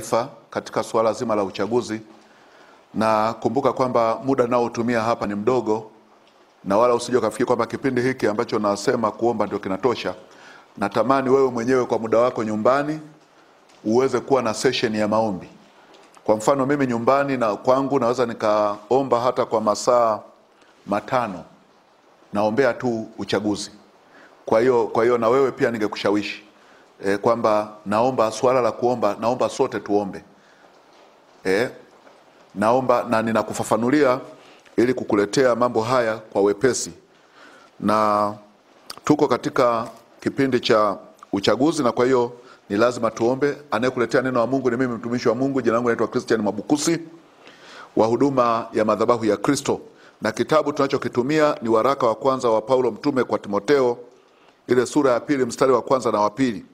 taifa katika suala zima la uchaguzi, na kumbuka kwamba muda naotumia hapa ni mdogo, na wala usije ukafikiri kwamba kipindi hiki ambacho nasema kuomba ndio kinatosha. Natamani wewe mwenyewe kwa muda wako nyumbani uweze kuwa na session ya maombi. Kwa mfano mimi nyumbani na kwangu naweza nikaomba hata kwa masaa matano, naombea tu uchaguzi. Kwa hiyo kwa hiyo na wewe pia ningekushawishi e, kwamba naomba swala la kuomba, naomba sote tuombe e, naomba na ninakufafanulia ili kukuletea mambo haya kwa wepesi, na tuko katika kipindi cha uchaguzi, na kwa hiyo ni lazima tuombe. Anayekuletea neno wa Mungu ni mimi mtumishi wa Mungu, jina langu naitwa Christian Mabukusi wa huduma ya madhabahu ya Kristo, na kitabu tunachokitumia ni waraka wa kwanza wa Paulo mtume kwa Timoteo, ile sura ya pili mstari wa kwanza na wa pili.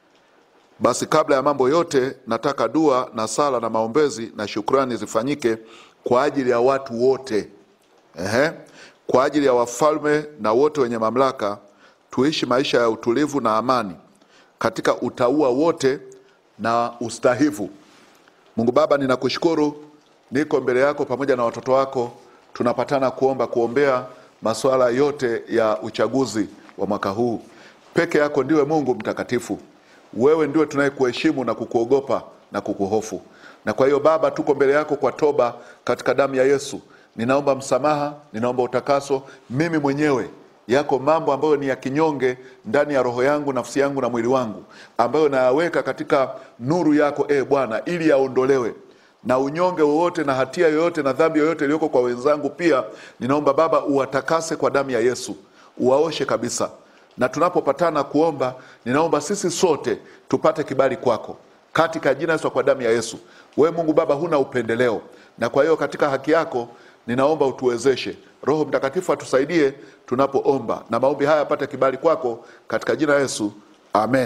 Basi kabla ya mambo yote, nataka dua na sala na maombezi na shukrani zifanyike kwa ajili ya watu wote, ehe, kwa ajili ya wafalme na wote wenye mamlaka, tuishi maisha ya utulivu na amani katika utauwa wote na ustahivu. Mungu Baba, ninakushukuru, niko mbele yako pamoja na watoto wako, tunapatana kuomba kuombea masuala yote ya uchaguzi wa mwaka huu. Peke yako ndiwe Mungu mtakatifu, wewe ndiwe tunayekuheshimu na kukuogopa na kukuhofu. Na kwa hiyo Baba, tuko mbele yako kwa toba katika damu ya Yesu. Ninaomba msamaha, ninaomba utakaso mimi mwenyewe yako mambo ambayo ni ya kinyonge ndani ya roho yangu, nafsi yangu na mwili wangu, ambayo nayaweka katika nuru yako e Bwana, ili yaondolewe na unyonge wowote na hatia yoyote na dhambi yoyote iliyoko kwa wenzangu. Pia ninaomba Baba uwatakase kwa damu ya Yesu, uwaoshe kabisa. Na tunapopatana kuomba, ninaomba sisi sote tupate kibali kwako katika jina Yesu, kwa damu ya Yesu. We Mungu Baba huna upendeleo, na kwa hiyo katika haki yako ninaomba utuwezeshe. Roho Mtakatifu atusaidie tunapoomba, na maombi haya yapate kibali kwako katika jina Yesu, amen.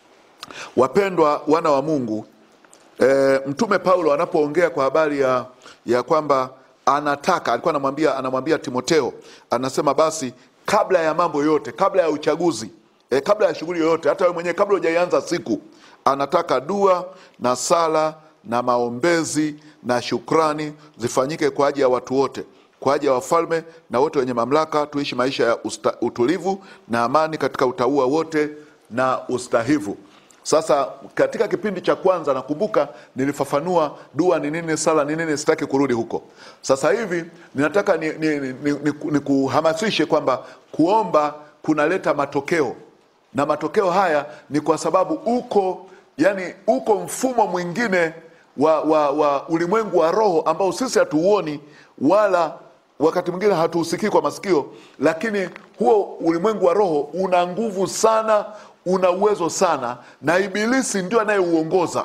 Wapendwa wana wa Mungu, e, Mtume Paulo anapoongea kwa habari ya, ya kwamba anataka alikuwa anamwambia anamwambia Timoteo, anasema basi kabla ya mambo yote, kabla ya uchaguzi e, kabla ya shughuli yoyote, hata wewe mwenyewe kabla hujaianza siku, anataka dua na sala na maombezi na shukrani zifanyike kwa ajili ya watu wote, kwa ajili ya wafalme na wote wenye mamlaka, tuishi maisha ya usta, utulivu na amani katika utauwa wote na ustahivu. Sasa katika kipindi cha kwanza nakumbuka nilifafanua dua ni nini, sala ni nini, sitaki kurudi huko. Sasa hivi ninataka ni, ni, ni, ni, ni, ni kuhamasishe kwamba kuomba kunaleta matokeo, na matokeo haya ni kwa sababu uko yani, uko mfumo mwingine wa, wa, wa ulimwengu wa roho ambao sisi hatuuoni wala wakati mwingine hatuusikii kwa masikio, lakini huo ulimwengu wa roho una nguvu sana, una uwezo sana, na Ibilisi ndio anayeuongoza.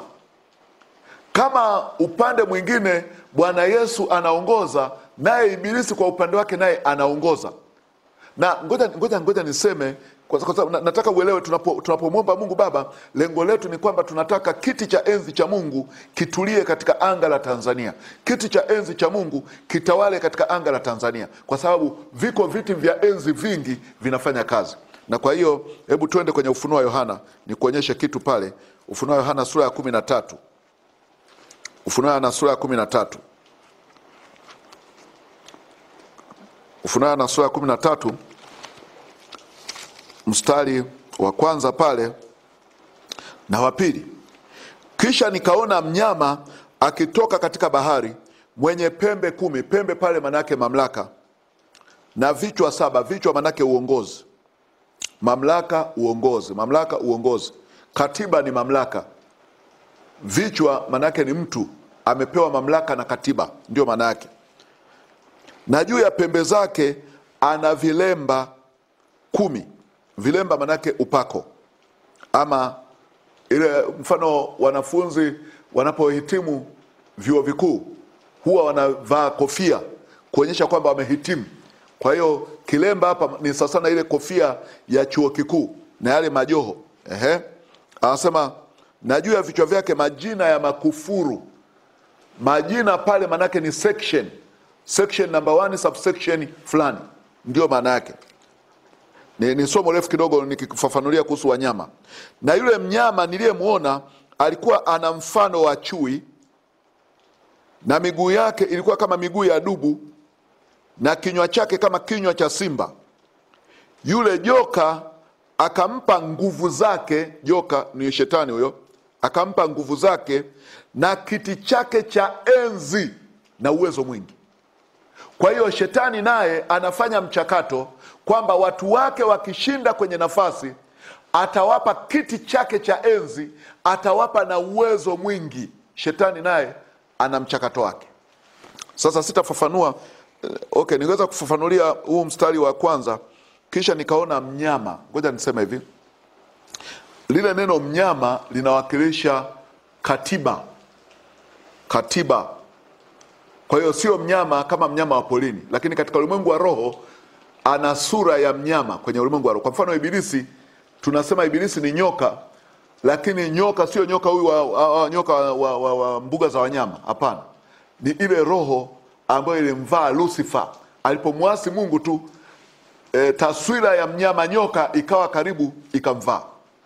Kama upande mwingine Bwana Yesu anaongoza, naye Ibilisi kwa upande wake naye anaongoza. Na ngoja ngoja ngoja niseme kwa sababu na- nataka uelewe, tunapo tunapomwomba Mungu Baba, lengo letu ni kwamba tunataka kiti cha enzi cha Mungu kitulie katika anga la Tanzania. Kiti cha enzi cha Mungu kitawale katika anga la Tanzania, kwa sababu viko viti vya enzi vingi vinafanya kazi. Na kwa hiyo hebu tuende kwenye Ufunuo wa Yohana nikuonyeshe kitu pale. Ufunuo wa Yohana sura ya kumi na tatu. Ufunuo wa Yohana sura ya kumi na tatu. Ufunuo wa Yohana sura ya kumi na tatu mstari wa kwanza pale na wa pili. Kisha nikaona mnyama akitoka katika bahari mwenye pembe kumi. Pembe pale manake mamlaka, na vichwa saba. Vichwa manake uongozi, mamlaka, uongozi, mamlaka, uongozi. Katiba ni mamlaka, vichwa manake ni mtu amepewa mamlaka na katiba, ndio maana yake. Na juu ya pembe zake ana vilemba kumi. Vilemba manake upako, ama ile mfano wanafunzi wanapohitimu vyuo vikuu huwa wanavaa kofia kuonyesha kwamba wamehitimu. Kwa hiyo kilemba hapa ni sasa na ile kofia ya chuo kikuu na yale majoho. Ehe, anasema na juu ya vichwa vyake majina ya makufuru. Majina pale manake ni section, section number one, subsection fulani, ndio maana yake ni, ni somo refu kidogo nikifafanulia kuhusu wanyama. Na yule mnyama niliyemwona alikuwa ana mfano wa chui na miguu yake ilikuwa kama miguu ya dubu na kinywa chake kama kinywa cha simba. Yule joka akampa nguvu zake, joka ni shetani huyo, akampa nguvu zake na kiti chake cha enzi na uwezo mwingi. Kwa hiyo shetani naye anafanya mchakato kwamba watu wake wakishinda kwenye nafasi, atawapa kiti chake cha enzi, atawapa na uwezo mwingi. Shetani naye ana mchakato wake. Sasa sitafafanua eh, okay, niweza kufafanulia huu mstari wa kwanza, kisha nikaona mnyama. Ngoja niseme hivi, lile neno mnyama linawakilisha katiba, katiba. Kwa hiyo sio mnyama kama mnyama wa polini, lakini katika ulimwengu wa roho ana sura ya mnyama kwenye ulimwengu wa roho. Kwa mfano Ibilisi, tunasema Ibilisi ni nyoka, lakini nyoka sio nyoka huyu wa, wa, wa, nyoka wa, wa, wa, wa mbuga za wanyama. Hapana, ni ile roho ambayo ilimvaa Lucifer alipomwasi Mungu tu. E, taswira ya mnyama nyoka ikawa karibu ikamvaa.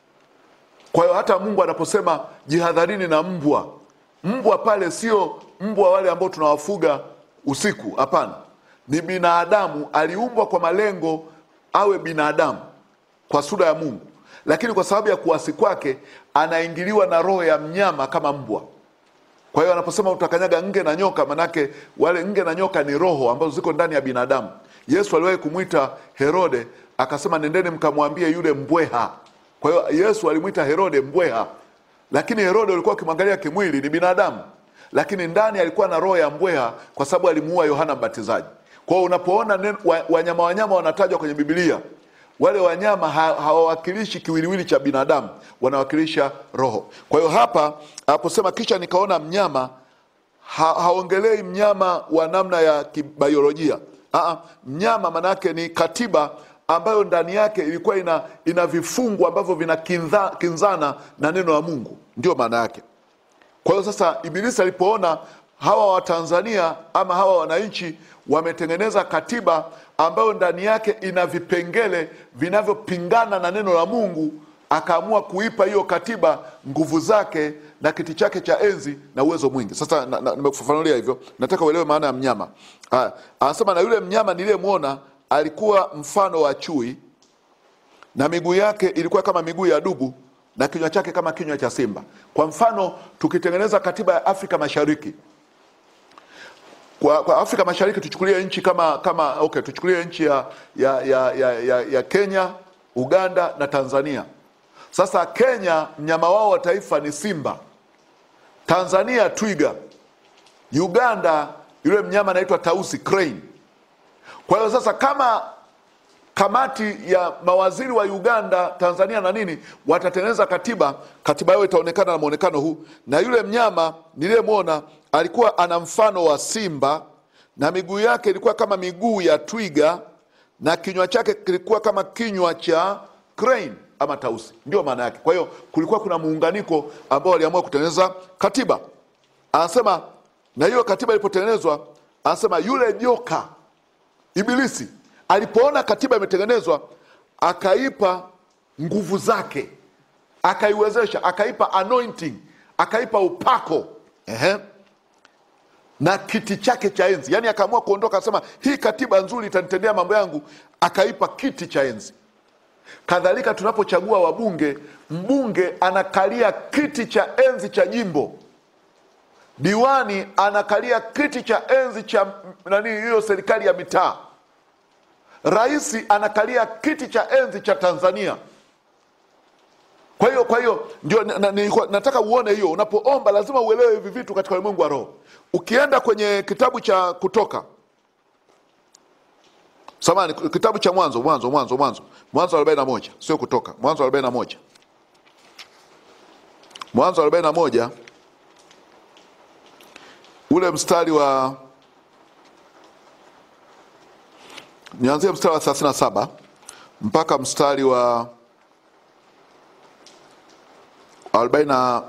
Kwa hiyo hata Mungu anaposema jihadharini na mbwa, mbwa pale sio mbwa wale ambao tunawafuga usiku. Hapana, ni binadamu, aliumbwa kwa malengo awe binadamu kwa sura ya Mungu, lakini kwa sababu ya kuasi kwake anaingiliwa na roho ya mnyama kama mbwa. Kwa hiyo anaposema utakanyaga nge na nyoka, manake wale nge na nyoka ni roho ambazo ziko ndani ya binadamu. Yesu aliwahi kumwita Herode akasema, nendeni mkamwambie yule mbweha. Kwa hiyo Yesu alimwita Herode mbweha, lakini Herode ulikuwa ukimwangalia kimwili ni binadamu, lakini ndani alikuwa na roho ya mbweha, kwa sababu alimuua Yohana Mbatizaji. Kwa hiyo unapoona nen- wa- wanyama wanyama wanatajwa kwenye Biblia, wale wanyama ha- hawawakilishi kiwiliwili cha binadamu, wanawakilisha roho. Kwa hiyo hapa aposema kisha nikaona mnyama ha, haongelei mnyama wa namna ya kibiolojia. Aa, mnyama manake ni katiba ambayo ndani yake ilikuwa ina, ina vifungu ambavyo vinakinzana na neno la Mungu, ndio maana yake. Kwa hiyo sasa Ibilisi alipoona hawa Watanzania ama hawa wananchi wametengeneza katiba ambayo ndani yake ina vipengele vinavyopingana na neno la Mungu, akaamua kuipa hiyo katiba nguvu zake na kiti chake cha enzi na uwezo mwingi. Sasa na- na- nimekufafanulia hivyo, nataka uelewe maana ya mnyama. Haya, anasema na yule mnyama niliyemwona alikuwa mfano wa chui na miguu yake ilikuwa kama miguu ya dubu na kinywa chake kama kinywa cha simba. Kwa mfano, tukitengeneza katiba ya Afrika Mashariki, kwa, kwa Afrika Mashariki tuchukulie nchi kama kama okay, tuchukulie nchi ya, ya, ya, ya, ya, ya Kenya, Uganda na Tanzania. Sasa Kenya mnyama wao wa taifa ni simba, Tanzania twiga, Uganda yule mnyama anaitwa tausi crane. Kwa hiyo sasa kama kamati ya mawaziri wa Uganda, Tanzania na nini watatengeneza katiba, katiba yao itaonekana na mwonekano huu. Na yule mnyama niliyemwona alikuwa ana mfano wa simba, na miguu yake ilikuwa kama miguu ya twiga, na kinywa chake kilikuwa kama kinywa cha crane ama tausi, ndio maana yake. Kwa hiyo kulikuwa kuna muunganiko ambao waliamua kutengeneza katiba. Anasema na hiyo katiba ilipotengenezwa, anasema yule joka Ibilisi alipoona katiba imetengenezwa, akaipa nguvu zake, akaiwezesha, akaipa anointing, akaipa upako ehe, na kiti chake cha enzi. Yaani akaamua kuondoka, akasema hii katiba nzuri itanitendea mambo yangu, akaipa kiti cha enzi. Kadhalika tunapochagua wabunge, mbunge anakalia kiti cha enzi cha jimbo diwani anakalia kiti cha enzi cha nani, hiyo serikali ya mitaa. Rais anakalia kiti cha enzi cha Tanzania. Kwa hiyo kwa hiyo ndio na, na, nilikuwa- nataka uone hiyo, unapoomba lazima uelewe hivi vitu katika ulimwengu wa roho. Ukienda kwenye kitabu cha Kutoka, samani, kitabu cha Mwanzo, Mwanzo, Mwanzo, Mwanzo, Mwanzo arobaini na moja, sio Kutoka, Mwanzo arobaini na moja, Mwanzo arobaini na moja ule mstari wa nianzie mstari wa 37 mpaka mstari wa 43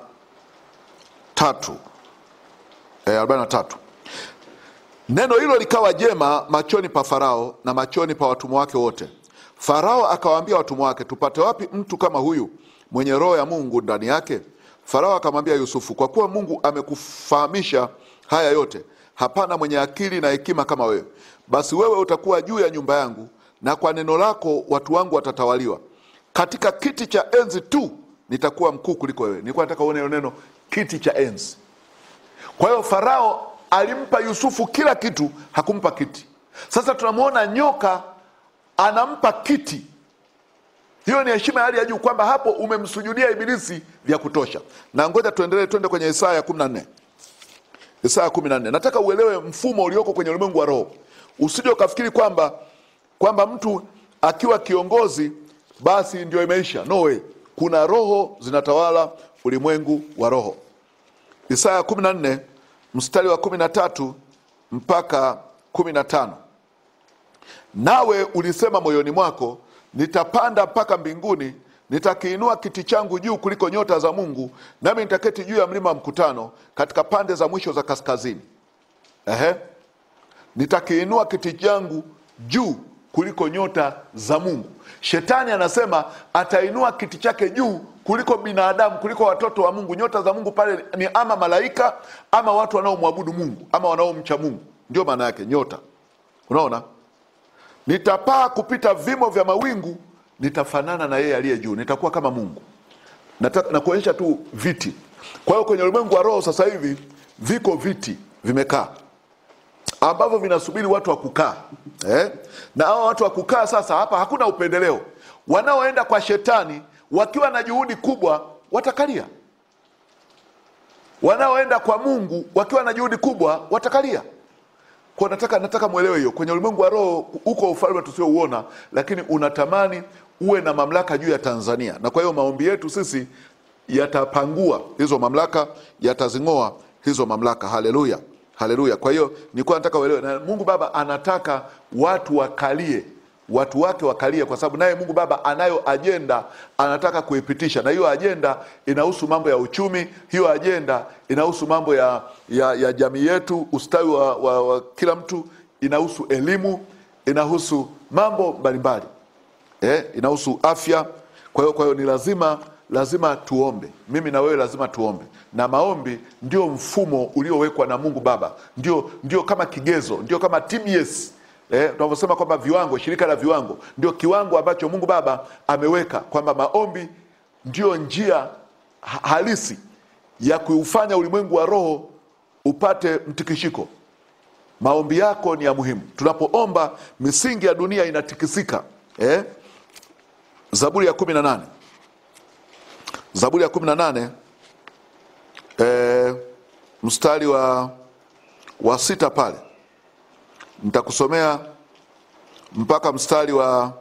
eh, 43 neno hilo likawa jema machoni pa Farao na machoni pa watumwa wake wote. Farao akawaambia watumwa wake, tupate wapi mtu kama huyu mwenye roho ya Mungu ndani yake, Farao akamwambia Yusufu, kwa kuwa Mungu amekufahamisha haya yote, hapana mwenye akili na hekima kama wewe. Basi wewe utakuwa juu ya nyumba yangu, na kwa neno lako watu wangu watatawaliwa. Katika kiti cha enzi tu nitakuwa mkuu kuliko wewe. Nilikuwa nataka uone hilo neno kiti cha enzi. Kwa hiyo Farao alimpa Yusufu kila kitu, hakumpa kiti. Sasa tunamwona nyoka anampa kiti. Hiyo ni heshima ya hali ya juu, kwamba hapo umemsujudia Ibilisi vya kutosha. Na ngoja tuendelee, twende kwenye Isaya kumi na nne. Isaya kumi na nne. Nataka uelewe mfumo ulioko kwenye ulimwengu wa roho, usije ukafikiri kwamba kwamba mtu akiwa kiongozi basi ndio imeisha. No way. Kuna roho zinatawala ulimwengu wa roho. Isaya kumi na nne mstari wa kumi na tatu mpaka kumi na tano. Nawe ulisema moyoni mwako, nitapanda mpaka mbinguni, nitakiinua kiti changu juu kuliko nyota za Mungu, nami nitaketi juu ya mlima wa mkutano katika pande za mwisho za kaskazini. Ehe, nitakiinua kiti changu juu kuliko nyota za Mungu. Shetani anasema atainua kiti chake juu kuliko binadamu, kuliko watoto wa Mungu. Nyota za Mungu pale ni ama malaika ama watu wanaomwabudu Mungu ama wanaomcha Mungu, ndio maana yake nyota. Unaona, nitapaa kupita vimo vya mawingu, nitafanana na yeye aliye juu, nitakuwa kama Mungu. Nataka na kuonyesha tu viti. Kwa hiyo kwenye ulimwengu wa roho sasa hivi viko viti vimekaa ambavyo vinasubiri watu wa kukaa eh? na hao watu wa kukaa sasa, hapa hakuna upendeleo. Wanaoenda kwa shetani wakiwa na juhudi kubwa watakalia, wanaoenda kwa Mungu wakiwa na juhudi kubwa watakalia. Kwa nataka nataka mwelewe hiyo, kwenye ulimwengu wa roho uko ufalme tusiouona, lakini unatamani uwe na mamlaka juu ya Tanzania, na kwa hiyo maombi yetu sisi yatapangua hizo mamlaka, yatazing'oa hizo mamlaka. Haleluya, haleluya. Kwa hiyo nilikuwa nataka uelewe, na Mungu Baba anataka watu wakalie, watu wake wakalie, kwa sababu naye Mungu Baba anayo ajenda anataka kuipitisha, na hiyo ajenda inahusu mambo ya uchumi, hiyo ajenda inahusu mambo ya, ya, ya jamii yetu, ustawi wa, wa, wa kila mtu, inahusu elimu, inahusu mambo mbalimbali eh, inahusu afya. Kwa hiyo kwa hiyo ni lazima lazima tuombe, mimi na wewe lazima tuombe, na maombi ndio mfumo uliowekwa na Mungu Baba, ndio ndio kama kigezo, ndio kama TBS eh, tunavyosema kwamba viwango, shirika la viwango, ndio kiwango ambacho Mungu Baba ameweka kwamba maombi ndio njia ha- halisi ya kuufanya ulimwengu wa roho upate mtikishiko. Maombi yako ni ya muhimu. Tunapoomba misingi ya dunia inatikisika eh? Zaburi ya kumi na nane Zaburi ya kumi na nane eh, mstari wa, wa sita pale nitakusomea mpaka mstari wa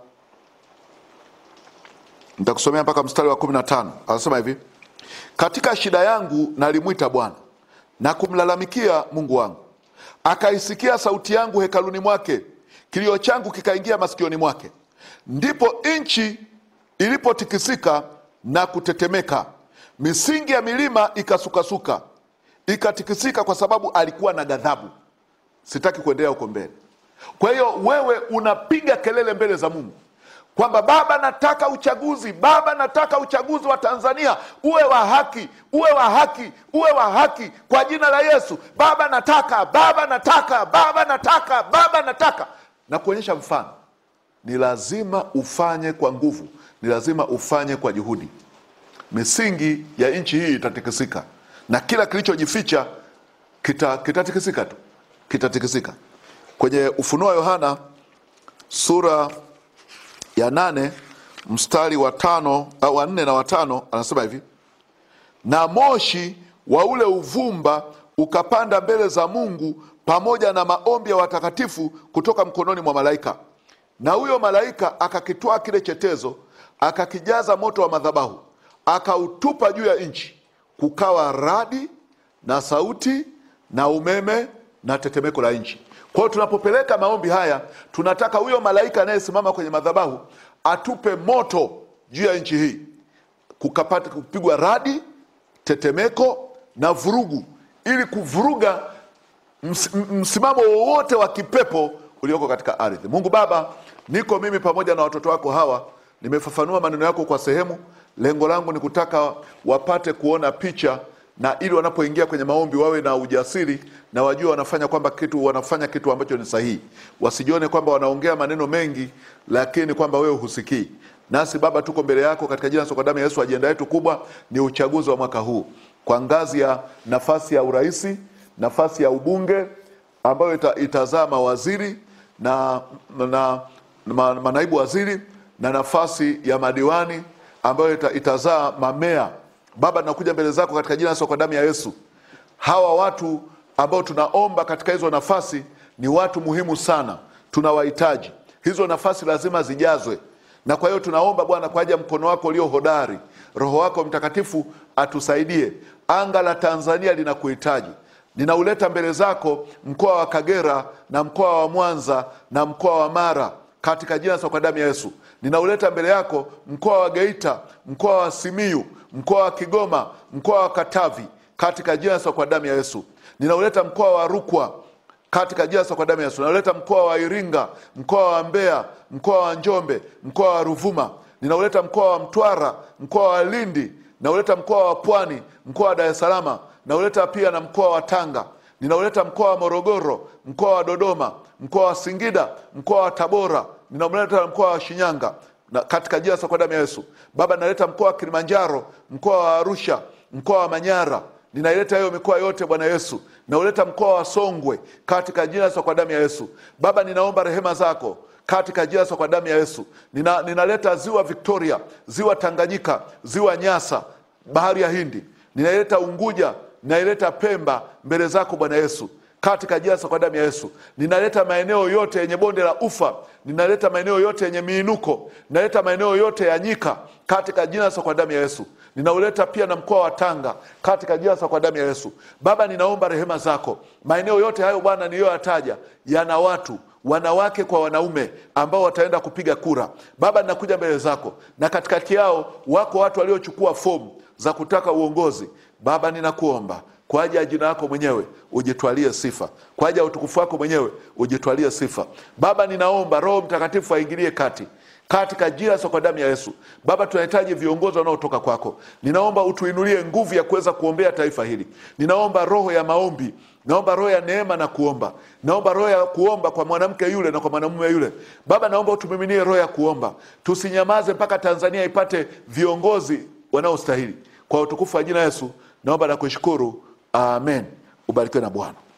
nitakusomea mpaka mstari wa kumi na tano anasema hivi katika shida yangu nalimwita bwana na kumlalamikia mungu wangu akaisikia sauti yangu hekaluni mwake kilio changu kikaingia masikioni mwake ndipo nchi ilipotikisika na kutetemeka misingi ya milima ikasukasuka ikatikisika kwa sababu alikuwa na ghadhabu sitaki kuendelea huko mbele kwa hiyo wewe unapiga kelele mbele za mungu kwamba baba nataka uchaguzi baba nataka uchaguzi wa tanzania uwe wa haki uwe wa haki uwe wa haki kwa jina la yesu baba nataka baba nataka baba nataka baba nataka na kuonyesha mfano ni lazima ufanye kwa nguvu ni lazima ufanye kwa juhudi misingi ya nchi hii itatikisika na kila kilichojificha kita- kitatikisika tu kitatikisika kwenye ufunuo wa yohana sura ya nane mstari wa tano au wa nne na watano anasema hivi na moshi wa ule uvumba ukapanda mbele za mungu pamoja na maombi ya watakatifu kutoka mkononi mwa malaika na huyo malaika akakitwaa kile chetezo akakijaza moto wa madhabahu akautupa juu ya nchi kukawa radi na sauti na umeme na tetemeko la nchi kwa hiyo tunapopeleka maombi haya tunataka huyo malaika anayesimama kwenye madhabahu atupe moto juu ya nchi hii kukapata kupigwa radi tetemeko na vurugu ili kuvuruga ms, m- msimamo wowote wa kipepo ulioko katika ardhi mungu baba niko mimi pamoja na watoto wako hawa nimefafanua maneno yako kwa sehemu Lengo langu ni kutaka wapate kuona picha na ili wanapoingia kwenye maombi wawe na ujasiri na wajue wanafanya kwamba kitu wanafanya kitu ambacho ni sahihi, wasijione kwamba wanaongea maneno mengi lakini kwamba wewe husikii. Nasi Baba, tuko mbele yako katika jina la damu ya Yesu. Ajenda yetu kubwa ni uchaguzi wa mwaka huu kwa ngazi ya nafasi ya uraisi, nafasi ya ubunge ambayo ita, itazaa mawaziri na, na ma, manaibu waziri na nafasi ya madiwani ambayo ita, itazaa mamea. Baba, tunakuja mbele zako katika jina la damu ya Yesu. Hawa watu ambao tunaomba katika hizo nafasi ni watu muhimu sana, tunawahitaji. Hizo nafasi lazima zijazwe, na kwa hiyo tunaomba Bwana kwa ajili ya mkono wako ulio hodari, Roho wako Mtakatifu atusaidie. Anga la Tanzania linakuhitaji. Ninauleta mbele zako mkoa wa Kagera na mkoa wa Mwanza na mkoa wa Mara katika jina la damu ya Yesu. Ninauleta mbele yako mkoa wa Geita, mkoa wa Simiyu, mkoa wa Kigoma, mkoa wa Katavi katika jina la damu ya Yesu. Ninauleta mkoa wa Rukwa katika jina la damu ya Yesu. Ninauleta mkoa wa Iringa, mkoa wa Mbeya, mkoa wa Njombe, mkoa wa Ruvuma. Ninauleta mkoa wa Mtwara, mkoa wa Lindi. Ninauleta mkoa wa Pwani, mkoa wa Dar es Salaam. Ninauleta pia na mkoa wa Tanga. Ninauleta mkoa wa Morogoro, mkoa wa Dodoma, mkoa wa Singida, mkoa wa Tabora. Ninauleta mkoa wa Shinyanga na katika jina la damu ya Yesu. Baba, naleta mkoa wa Kilimanjaro, mkoa wa Arusha, mkoa wa Manyara. Ninaileta hiyo mikoa yote Bwana Yesu. Nauleta mkoa wa Songwe katika jina la damu ya Yesu. Baba, ninaomba rehema zako katika jina la damu ya Yesu. Nina, ninaleta ziwa Victoria, ziwa Tanganyika, ziwa Nyasa, bahari ya Hindi. Ninaileta Unguja, ninaileta Pemba mbele zako Bwana Yesu katika jina la damu ya Yesu. Ninaleta maeneo yote yenye bonde la ufa, ninaleta maeneo yote yenye miinuko, ninaleta maeneo yote ya nyika katika jina la damu ya Yesu. Ninauleta pia na mkoa wa Tanga katika jina la damu ya Yesu. Baba, ninaomba rehema zako. Maeneo yote hayo Bwana niliyoyataja yana watu wanawake kwa wanaume ambao wataenda kupiga kura. Baba, ninakuja mbele zako, na katikati yao wako watu waliochukua fomu za kutaka uongozi. Baba, ninakuomba kwa ajili ya jina lako mwenyewe ujitwalie sifa, kwa ajili ya utukufu wako mwenyewe ujitwalie sifa. Baba, ninaomba Roho Mtakatifu aingilie kati katika jina la damu ya Yesu. Baba, tunahitaji viongozi wanaotoka kwako. Ninaomba utuinulie nguvu ya kuweza kuombea taifa hili. Ninaomba roho ya maombi, naomba roho ya neema na kuomba, naomba roho ya kuomba kwa mwanamke yule na kwa mwanamume yule. Baba, naomba utumiminie roho ya kuomba, tusinyamaze mpaka Tanzania ipate viongozi wanaostahili. Kwa utukufu wa jina Yesu naomba na kushukuru, amen. Ubarikiwe na Bwana.